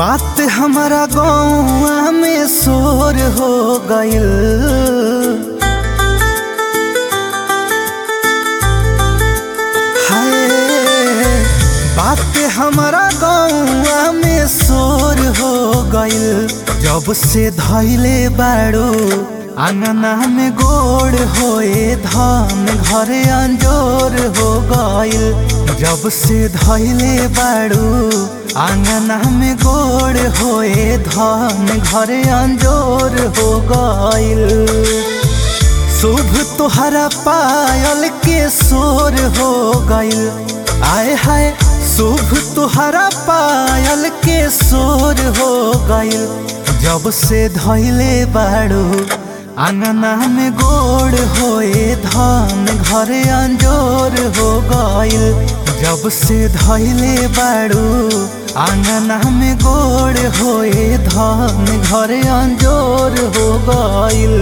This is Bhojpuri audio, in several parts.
बात हमारा गौआ में शोर हो गइल हाय बात हमारा गौआ में शोर हो गइल जब से धैले बाड़ू आंगना में गोड़ होए धान घरे अंजोर हो गइल जब से धैले बाड़ू आंगना में गोड़ होए धान घरे अंजोर हो गइल शुभ तुहरा पायल के शोर हो गइल आय हाय शुभ तुहरा पायल के शोर हो गइल जब से धैले बाड़ू आंगना में गोड़ होए धान घरे अंजोर हो गइल जब से धैले बाड़ू आंगना में गोड़ होए धान घरे अंजोर हो गइल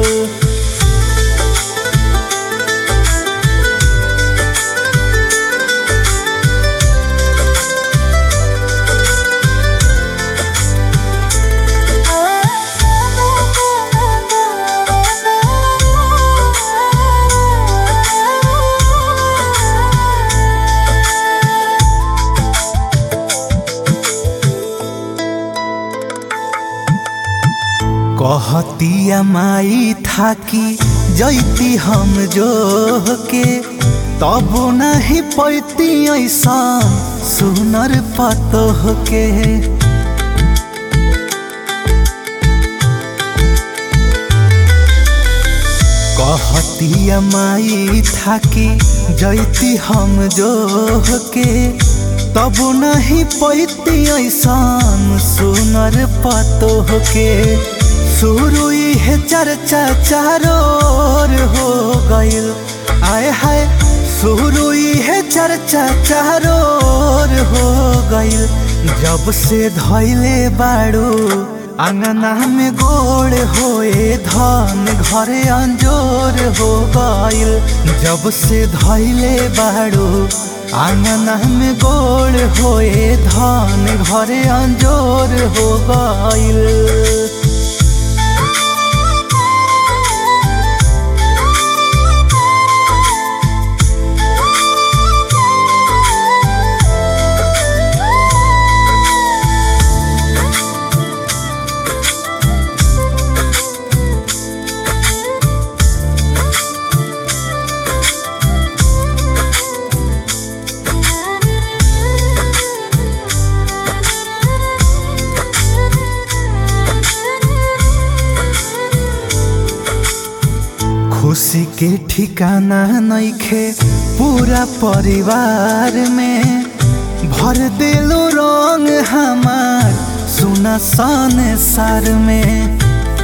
कहतिया माई थाकी जैती हम जो के तब नहीं पैती ऐसा सुनर पतोह के कहतिया माई थाकी जैती हम जो के तब नहीं पैती ऐसा सुनर पतोह के शुरू है चर्चा चारों ओर हो गइल आय हाय शुरू है चर्चा चारों ओर हो गइल जब से धैले बाड़ू आंगना में गोड़ होए धान घरे अंजोर हो गइल जब से धैले बाड़ू आंगना में गोड़ होए धान घरे अंजोर हो गइल खुशी के ठिकाना नइखे पूरा परिवार में भर दिलो रंग हमार सुना सन सार में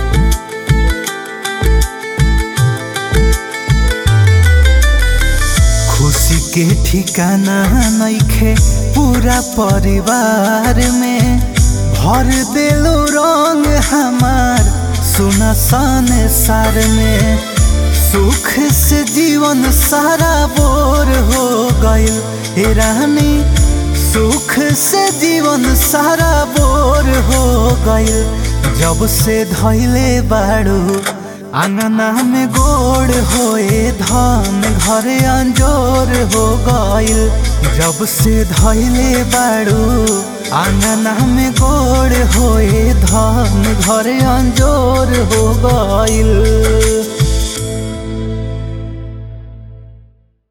खुशी के ठिकाना नइखे पूरा परिवार में भर दिलो रंग हमार सुना सन सार में सुख से जीवन सारा बोर हो गइल हे रानी सुख से जीवन सारा बोर हो गइल जब से धैले बाड़ू आंगना में गोड़ होए धान घरे अंजोर हो गइल जब से धैले बाड़ू आंगना में गोड़ होए धान घरे अंजोर हो गइल